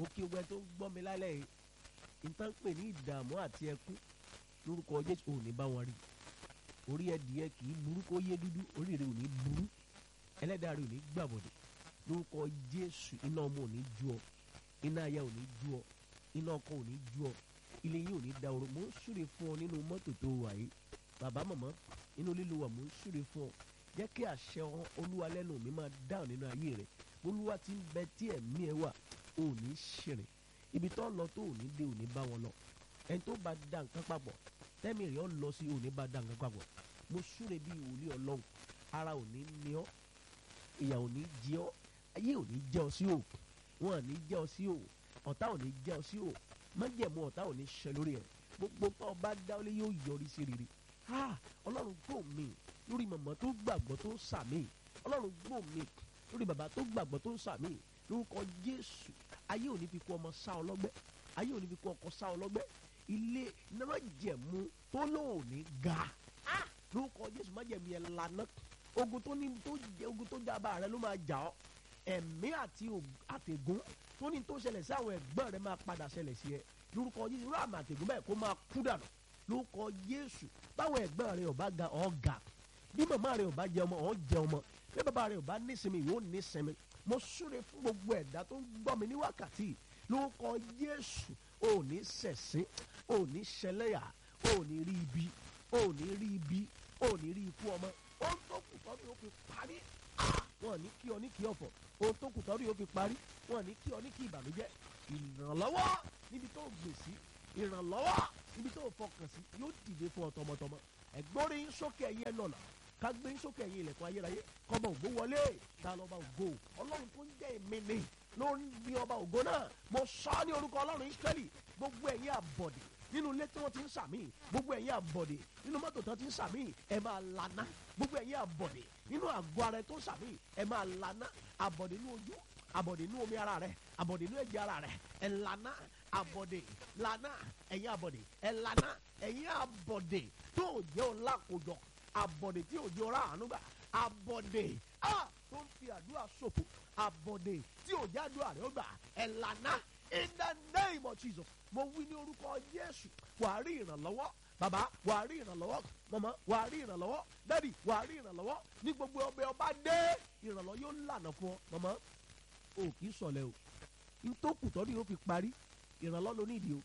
mo kí ogun ẹ tó ń gbọ́ mi lálẹ́ yìí nǹkan pè ní ìdààmú àti ẹkún lórúkọ jésù ò ní bá wọn rí orí ẹdìyẹ kì í burú kó yé dúdú orí rẹ ò ní burú ẹlẹ́dàá rẹ ò ní gbàbọ̀dẹ̀ lórúkọ jésù iná ọmọ ò ní ju ọ iná aya ò ní ju ọ iná ọkọ ò ní ju ọ ilé yín ò ní da oró mò ń súre fún ọ nínú mọ́tò tó wà yìí bàbá màmá inú lílo wà mò ń súre fún ọ jẹ́ kí àṣẹ olúwa lẹ́nu mi máa dáhùn nínú ayé rẹ olúwa ti ń bẹ tí ẹ̀mí ẹ wà ò ní ṣìrìn ibi tó lọ tó ò ní dé ò ní bá wọn lọ ẹni tó bá da nǹkan papọ̀ tẹ́mi rẹ̀ ọ lọ sí ò ní bá da nǹkan papọ̀ mo súre bí ìwòlíì ọlọ́run ara ò ní ní ọ ìyà ò ní jẹ ọ ayé ò ní jẹ ọ sí o wọn ò ní jẹ ọ sí o ọ̀tá ò ní jẹ ọ sí o májẹ̀mú ọ̀tá ò ní ṣẹ lórí ẹ̀ gbogbo tó o bá dáwọ́lé yóò yọrí sí rere ha ọlọ́run gbọ́ mi lórí màmá tó gbàgbọ́ tó ń sàmì ọlọ́run gbọ́ mi lórí bàbá tó gbàgbọ́ tó ń sàmì lórúkọ jésù ayé ò ní fi kú ọmọ sá ọ lọ́gbẹ́ ayé ò ní fi kú ọkọ sá ọ lọ́gbẹ́ ilé náà jẹ̀mú tó lóun ní ga lórúkọ jésù májẹ̀mú yẹn lànà ogun tó ní tó jẹ ogun tó jábà rẹ ló máa jà ọ ẹ̀mí àti àtẹ̀gùn tó ní tó ṣẹlẹ̀ sí àwọn ẹ̀gbọ́n rẹ máa padà ṣẹlẹ̀ sí ẹ lórúkọ jésù irú àmì àtẹ̀gùn bẹ́ẹ̀ kó máa kú dànù lórúkọ jésù báwọn ẹ̀gbọ́n rẹ ò bá ga ọ̀ ga bí màmá rẹ ò bá jẹ ọmọ ọ̀ jẹ ọmọ bí bàbá rẹ ò bá nísinmi ìwọ nísinmi mo súre fún gbogbo ẹ̀dá tó ń gbọ́ mi ní wákàtí lórúkọ jésù ò ní ṣẹ̀sín ò ní ṣẹlẹ́yà ò ní rí ibi ò ní rí ibi ò ní rí ikú ọmọ ohun tó kù tọ́ ni ó fi parí wọn ní kí ọ ní kí ọ̀fọ̀ ohun tó kù tọ́ ni ó fi parí wọn ní kí ọ ní kí ìbànújẹ́ ìrànlọ́wọ́ níbi tó gbè sí ìrànlọ́wọ́ níbi tó fọkàn sí yóò dìde fún ọ tọmọtọmọ ẹgbọ́n yín sókè ẹ̀yìn ẹ̀ nọ̀nà ká gbé yín sókè ẹ̀yìn ilẹ̀kùn ayérayé kọ́mọ ògbó wọlé ta lọ́ba ògo ọlọ́run tó ń jẹ́ èmi ni ló ń bí ọba ògo náà mo sọ ọ́ ní orúkọ ọlọ́run israẹli gbogbo ẹ̀yin àbọ̀dè nínú ilé tí wọ́n ti ń sàmì gbogbo ẹ̀yin àbọ̀dè nínú mọ́tò tí wọ́n ti ń sàmì ẹ̀ máa lana gbogbo ẹ̀yin àbọ̀dè nínú àgọ́ ara ẹ̀ tó ń sàmì ẹ̀ máa lana àbọ̀dè nínú ojú àbọ̀dè nínú omi ara rẹ̀ àbọ̀dè nínú ẹ̀jẹ̀ ara rẹ̀ ẹ̀ lana àbọ̀dè lana ẹ̀yin àbọ̀dè ẹ̀ lana ẹ̀yin àbọ̀dè tó jẹ́ ọ̀la kòjọ àbọ̀dè tí ò jẹ́ ọ̀la àánú gbà àbọ̀dè ah tó ń fi àdúrà ṣòfò àbọ̀dè tí ò jẹ́ àdúrà rẹ̀ ó gbà ẹ̀ lana in the name of Jesus mo wí ní orúkọ Jésù wàá rí ìrànlọ́wọ́ bàbá wàá rí ìrànlọ́wọ́ màmá wàá rí ìrànlọ́wọ́ dádì wàá rí ìrànlọ́wọ́ ní gbogbo ọbẹ̀ ọba dé ìrànlọ́wọ́ yóò lànà fún ọ màmá o kì í sọ̀lẹ̀ o ntòkù tọ́ ni yóò fi parí ìrànlọ́wọ́ ló nídìí o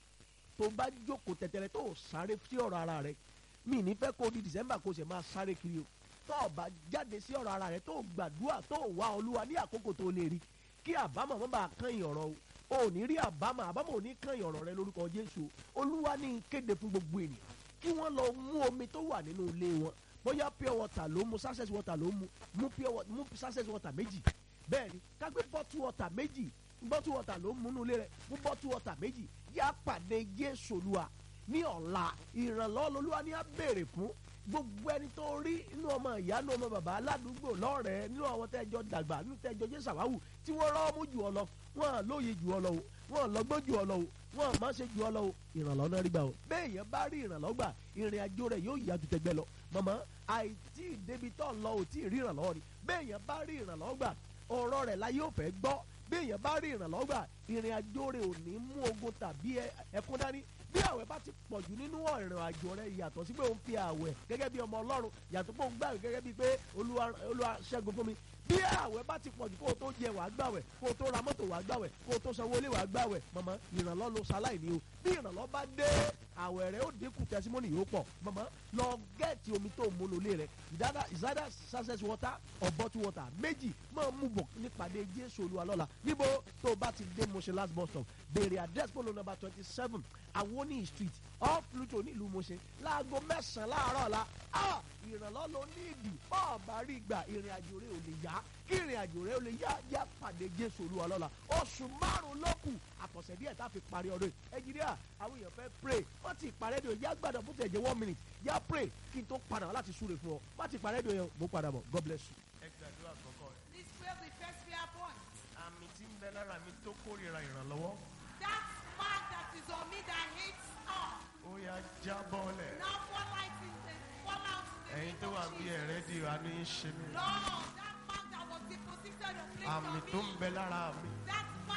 tó bá jókòó tẹ̀tẹ̀rẹ̀ tó o sáré sí ọ̀rọ̀ ara rẹ mi ní fẹ́ kó di December kó o sì máa sáré kiri o tó o bá jáde sí ọ̀rọ̀ ara rẹ tó o gbàdúrà tó o wá olúwa ní àkókò tó o lè rí kí àbámọ̀ mọ́ bá kán ìyọ̀rọ̀ o o ò ní rí àbámọ̀ àbámọ̀ ò ní kán ìyọ̀rọ̀ rẹ lórúkọ Jésù olúwa ní kéde fún gbogbo ènìyàn kí wọ́n lọ mú omi tó wà nínú ilé wọn bóyá pure water ló mu success water ló mu mú pure water mú success water méjì bẹ́ẹ̀ ni kágbé bottle water méjì bottle water ló mú nínú ilé rẹ mú bottle water méjì yá pàdé Jésù olúwa ní ọ̀la ìrànlọ́wọ́ lolúwa ní á béèrè fún gbogbo ẹni tó rí inú ọmọ ìyá inú ọmọ bàbá aládùúgbò lọ́rẹ̀ẹ́ nínú àwọn tẹ́jọ́ dàgbà nínú tẹ́jọ́ jésù àwáwù tí wọ́n rọ́ mú jù ọ lọ wọ́n lóye jù ọ lọ o wọ́n lọ́gbọ́n jù ọ lọ o wọ́n má ṣe jù ọ lọ o ìrànlọ́wọ́ náà rí gbà o bẹ́ẹ̀ yẹn bá rí ìrànlọ́wọ́ gbà ìrìn àjò rẹ̀ yóò yá ju tẹgbẹ́ lọ màmá àìtí ìdébi tó lọ ò tí ì rí ìrànlọ́wọ́ ni bẹ́ẹ̀ yẹn bá rí ìrànlọ́wọ́ gbà ọ̀rọ̀ rẹ̀ la yóò fẹ́ gbọ́ bẹ́ẹ̀ yẹn bá rí ìrànlọ́wọ́ gbà ìrìn àjò rẹ̀ ò ní mú ogun tàbí ẹkún dání bí àwẹ̀ bá ti pọ̀jù nínú ìrìn àjò rẹ̀ yàtọ̀ sí pé òun fi àwẹ̀ gẹ́gẹ́ bí ọmọ ọlọ́run yàtọ̀ pé òun gbàwẹ̀ gẹ́gẹ́ bí pé olúwa ṣẹ́gun fún mi bí àwẹ̀ bá ti pọ̀jù kó o tó jẹ wàá gbàwẹ̀ kó o tó ra mọ́tò wàá gbàwẹ̀ kó o tó sanwó ilé wàá gbàwẹ̀ mọ̀mọ́ ìrànlọ́ ló ṣaláì ní o bí ìrànlọ́ bá dé àwẹ̀ rẹ̀ ó dínkù tẹsímọ́nì yóò pọ̀ mọ̀mọ́ lọ gẹ́ẹ̀tì omi tó múnú ilé rẹ̀ ìdáná ìsádà success water or bottle water méjì máa mú bọ̀ nípàdé jésù olúwa lọ́la níbo tó o bá ti dé Moshe last bus stop béèrè address polo number twenty seven awoni street off Pluto nílùú Moshe láago mẹ́sàn-án láàárọ̀ la ìrànlọ́ ló ní ìdì bọ́ọ̀bà rí gbà ìrìn àjò rẹ̀ ò lè yá kí ìrìn àjò rẹ̀ ò lè yá yá pàdé jésù olúwa lọ́la oṣù márùn-ún ló kù àtọ̀sẹ̀ díẹ̀ tá a fi parí ọdún yìí ẹnjìníà àwọn èèyàn fẹ́ pray wọ́n ti parí ẹ̀dùn yá gbàdọ̀ fún tẹ̀jẹ̀ one minute yá pray kí n tó padà wá láti súre fún ọ wọ́n ti parí ẹ̀dùn yẹn mo padà bọ̀ God bless you. ẹ gbàdúrà kọ́kọ́ rẹ̀. Please pray the first prayer point. àmì tí ń bẹ lára mi tó kórìíra ìrànlọ́wọ́ That mark that is on me that hates all. ó yá jábọ́lẹ̀. Now fall out in the fall out in the ẹ̀yin name tó wà of bí Jesus. ẹ̀rẹ́ di àánú yín ṣe mí. Lord, that mark that was deposited or placed àmì on tó me. ń bẹ lára mi That mark on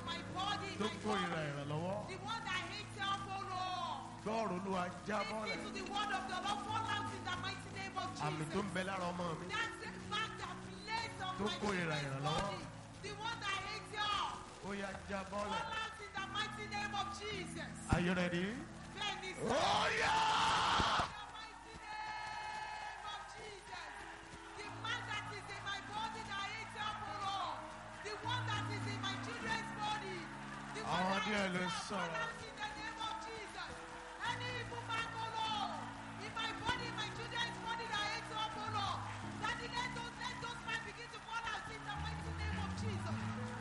my body, tó my kórìíra body. ìrànlọ́wọ́ The one that hates help, oh Lord. gbọ́ọ̀rọ̀ olúwa jábọ́lẹ̀ Listen to the word of the Lord. Fall out in the mighty name of àmì tó ń Jesus. bẹ lára ọmọ mi That's the fact that placed on Tó my kórìíra children's ìrànlọ́wọ́. body. The one that hates help. ó yá jábọ́lẹ̀. Fall out in the mighty name of Jesus. Are you ready? Then is Oh yeah! the mighty name of Jesus. The man that is in my body that hates help, oh Lord. The one that is in my children's body. The one Àwọn that díẹ̀ hates ló help, sọ̀rọ̀. fall out in the name of Jesus. Any evil man, oh Lord. In my body, in my children's body that hates help, oh Lord. That the let those, let those men begin to fall out in the mighty name of Jesus.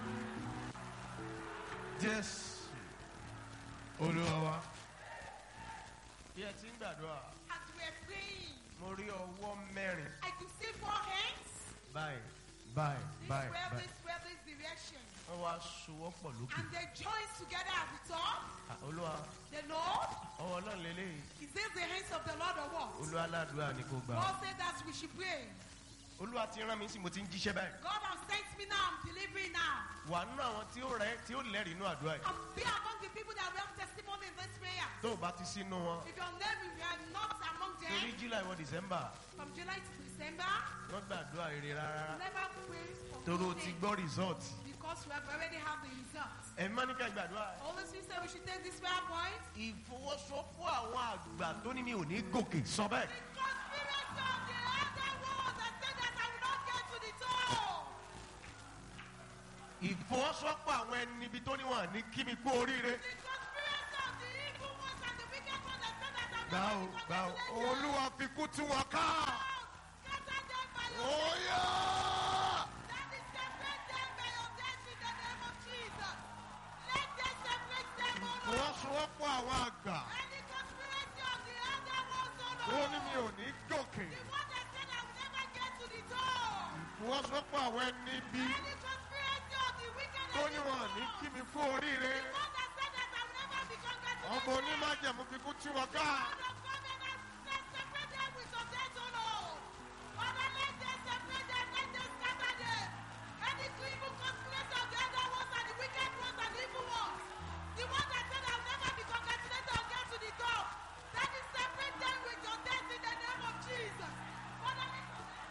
Jésù olúwa wa. Bí ẹ ti ń gbàdúrà, As we're praying, mo rí ọwọ́ mẹ́rin I could see four hands. báyìí báyìí This báyìí way, báyìí. this way, this direction. Wọ́n wá sowọ́pọ̀ lókè. And they join together at the top. Ah, Olúwa The Lord, ọwọ́ ọlọ́run lélẹ́yìí. is this the hands of the Lord or what? Olúwa aládùúrà ni kò gbà. God said that we should pray. Olúwa ti rán mi sí mo ti ń jíṣẹ́ báyìí. God has sent me now, I'm delivering now. Wà nínú àwọn tí ó rẹ̀ tí ó lẹ́rìí inú àdúrà yìí. And be among the people that will have testimony in this prayer. Tó o bá ti sínú wọn. If your name is you are not among Torí them, July wọ December, from July to December, wọ́n gbàdúrà rere rárá. never pray for Torí o good ti things, gbọ́ result. because we have already have the results. Ẹ má ní ká gbàdúrà. Holy Spirit said we should take this prayer point. Ìfọwọ́sowọ́pọ̀ àwọn àgbà tó ní mi ò ní gòkè sọ bẹ́ẹ̀. The conspiracy of the other world that said that I will not get to the top. Ìfọwọ́sowọ́pọ̀ àwọn ẹni ibi tó ní wọn ní kí mi kú oríire. The conspiracy of the evil ones and the wicked ones that said that I'm Gbà ó not gbà ó. going to Olúwa fi kú tú wọn ká. Scatter them by your Óyá! That is separate them by your death in the name of Jesus. Let them separate them, O Lord. Ìfọwọ́sowọ́pọ̀ àwọn àgbà Any conspiracy of the other ones, O tó Lord. ní mi ò ní gòkè. The one that said I will never get to the top. Ìfọwọ́sowọ́pọ̀ àwọn ẹni ibi Any conspiracy of the wicked tó and ní the wọn ní evil kí ones. mi kú oríire. The one that said that I will never be congratulated. Ọmọ onímájẹ̀mú fi kú tú wọn ká. God of covenant, let separate them with your death, O Lord. Father, let them separate them, let them scatter them. Any evil conspiracy of the other ones and the wicked ones and the evil ones. The one that said I'll never be congratulated or get to the top. That is separate them with your death in the name of Jesus. Father, let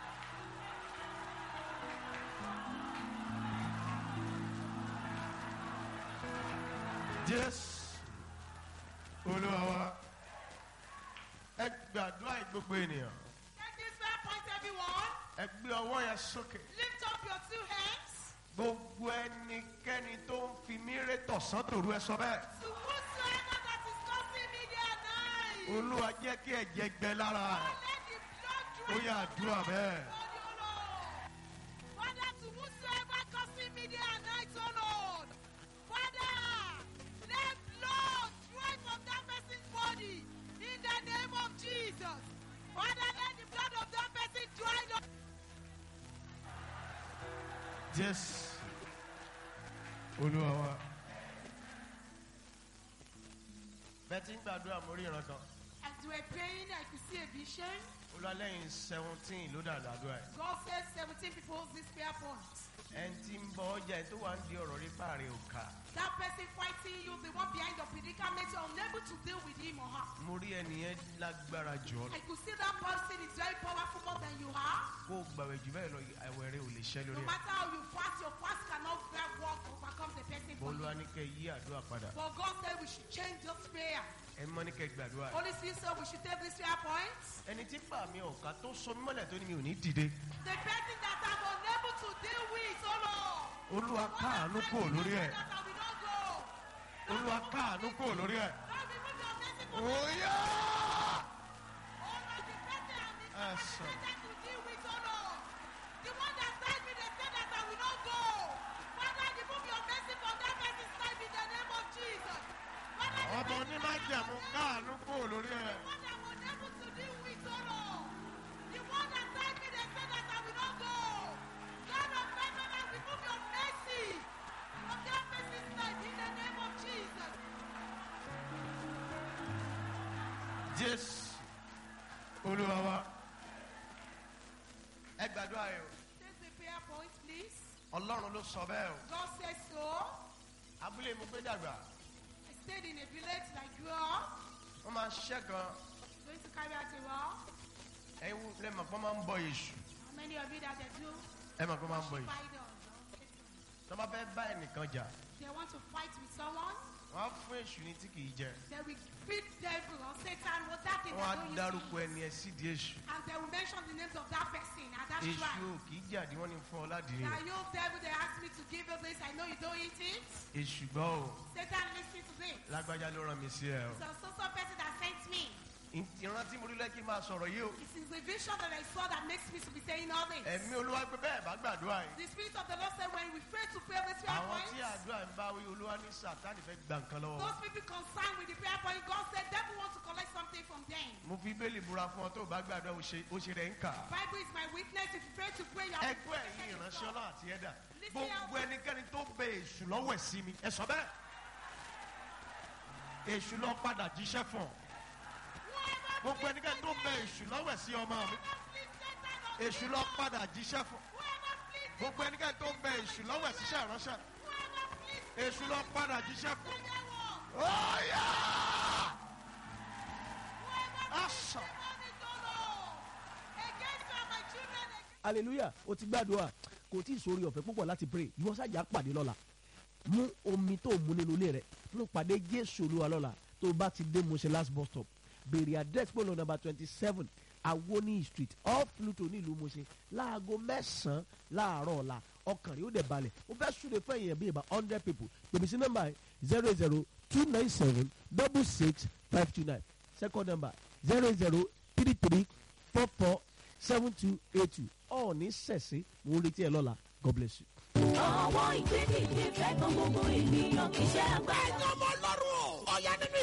Jésù olúwa wa. Ẹ gbàdúrà yìí gbogbo ènìyàn. take this prayer point, everyone. Ẹ gbé ọwọ́ yẹn sókè. Lift up your two hands. Gbogbo ẹnikẹ́ni tó ń fi mí ré tọ̀sán tòru ẹ sọ bẹ́ẹ̀. To whosoever that is causing me their night. Olúwa jẹ́ kí ẹ̀jẹ̀ gbẹ lára rẹ̀. Let the blood Ó yá àdúrà bẹ́ẹ̀. Father, to whosoever causing me day and night, oh Lord. Father, let blood flow from that person's body in the name of Jesus. Father, let the blood of that person dry up. Jésù olúwa wa. Bẹ́ẹ̀ tí ń gbàdúrà mórí ìran kan. As we're praying, I could see a vision. Olúwalẹ́yìn seventeen ló dàgbà àdúrà yìí. God says 17 people hold this prayer point. Ẹni tí ń bọ ọjà ẹ̀ tó wà ń di ọ̀rọ̀ rí páàrin òkà. That person fighting you, the one behind your predicament, you're unable to deal with him or her. Mo rí ẹnìyẹn lágbára jù ọ́ lọ. I could see that person is very powerful more than you are. Kó o gbàwẹ̀ jù bẹ́ẹ̀ lọ àwẹ̀ rẹ ò lè ṣẹ́ No lórí ẹ̀. matter how you fast, your fast cannot grab work to overcome the person for Olúwa you. ní kẹ́ yí àdúrà padà. But God said we should change this prayer. Ẹ mọ́ ní kẹ́ gbàdúrà. Holy Spirit said we should take this prayer point. Ẹni tí fà mí ọ̀ka tó sọ mí mọ́lẹ̀ tó ní mi ò ní dìde. The person that I'm unable to deal with, oh Lord. Olúwa káàánú kò lórí ẹ̀. That I will not go. Olúwa káàánú kò lórí ẹ̀. Lord, remove your mercy from me. Óyá! Oh Lord, the person I'm Yes, sir. incapacitated to deal with, oh Lord. The one that said me, they said that I will not go. Father, remove your mercy from that person's life in the name of Jesus. Father, the Ọmọ person onímájẹ̀mú káàánú kò lórí ẹ̀. one that was able to deal with, oh Lord. The one that said me, they said that I will not go. God of heaven, I remove your mercy from that person's life in the name of Jesus. Jésù Olúwa wa. Ẹ gbàdúrà yìí o. Take the prayer point, please. Ọlọ́run ló sọ bẹ́ẹ̀ o. God says so. abúlé mo gbé dàgbà I stayed in a village like grew up, wọ́n máa ń ṣiṣẹ́ kan going to carry out a war. ẹ̀yin lẹ́mọ̀ pé wọ́n máa ń bọ èṣù How many of you that they do ẹ mọ̀ pé wọ́n máa ń bọ worship èṣù idols? tí wọ́n bá fẹ́ bá ẹnìkan jà They want to fight with someone, wọ́n á fún èṣù ní tí kì í jẹ they will feed devil or Satan what that thing wọ́n á they don't use dárúkọ to eat. ẹni ẹ sídìí èṣù And they will mention the names of that person and that èṣù tribe. ò kì í jàdí wọ́n ní fún ọ ládìrí Now rẹ̀ you devil, they asked me to give you this. I know you don't eat it. èṣù gbọ́ o Satan listen to this. lágbájá ló rán mi sí ẹ o So so so person that sent me. ìrántí mo rí lẹ́kí máa sọ̀rọ̀ yìí o It is the vision that I saw that makes me to be saying all this. ẹ̀mí olúwa pé bẹ́ẹ̀ bá gbàdúrà yìí The spirit of the Lord said when we pray to pray with prayer àwọn points, tí àdúrà ń bá wí olúwa ní sàtánì fẹ́ gba nǹkan lọ́wọ́ wọn. those people concerned with the prayer point, God said devil wants to collect something from them. mo fi bẹ́ẹ̀lì búra fún ọ tó o bá gbàdúrà ó ṣe ó ṣe rẹ̀ ń kà á. Bible is my witness. If you pray to pray, you are ẹgbẹ́ ẹ̀yin ìránṣẹ́ ọlọ́run àti ẹ̀dá gbogbo ẹnikẹ́ni tó bẹ èṣù lọ́wọ́ ẹ̀ sí mi ẹ sọ bẹ́ẹ̀ èṣù lọ padà jíṣẹ́ fún ọ gbogbo ẹnikẹ́ni tó bẹ èṣù lọ́wọ́ ẹ̀ sí ọmọ mi èṣù lọ padà jíṣẹ́ fún gbogbo ẹnikẹ́ni tó bẹ èṣù lọ́wọ́ ẹ̀ síṣẹ́ ìránṣẹ́ èṣù lọ padà jíṣẹ́ fún ọ̀yà àṣà hallelujah o ti gbàdúrà kò tí ì sórí ọ̀fẹ́ púpọ̀ láti pray ìwọ sájà pàdé lọ́la mú omi tó mú nínú ilé rẹ mú pàdé jésù olúwa lọ́la tó bá ti dé mose last bus stop béèrè address polo number twenty seven awoni street off pluto nílùú mose láago mẹ́sàn-án láàárọ̀ ọ̀la ọkàn rẹ̀ ó dẹ̀ balẹ̀ ó fẹ́ súre fún èèyàn bíi about hundred people pèmí sí nọ́mbà zero zero two nine seven double six five two nine second number zero zero three three four four seven two eight two ọ̀ọ́ni sẹ̀sìn mo ń retí ẹ lọ́la god bless you. ọwọ́ ìgbédìde fẹ́ kan gbogbo ènìyàn kì í ṣe agbára. ẹ̀yin ọmọ ọlọ́run o. ọ̀yá nínú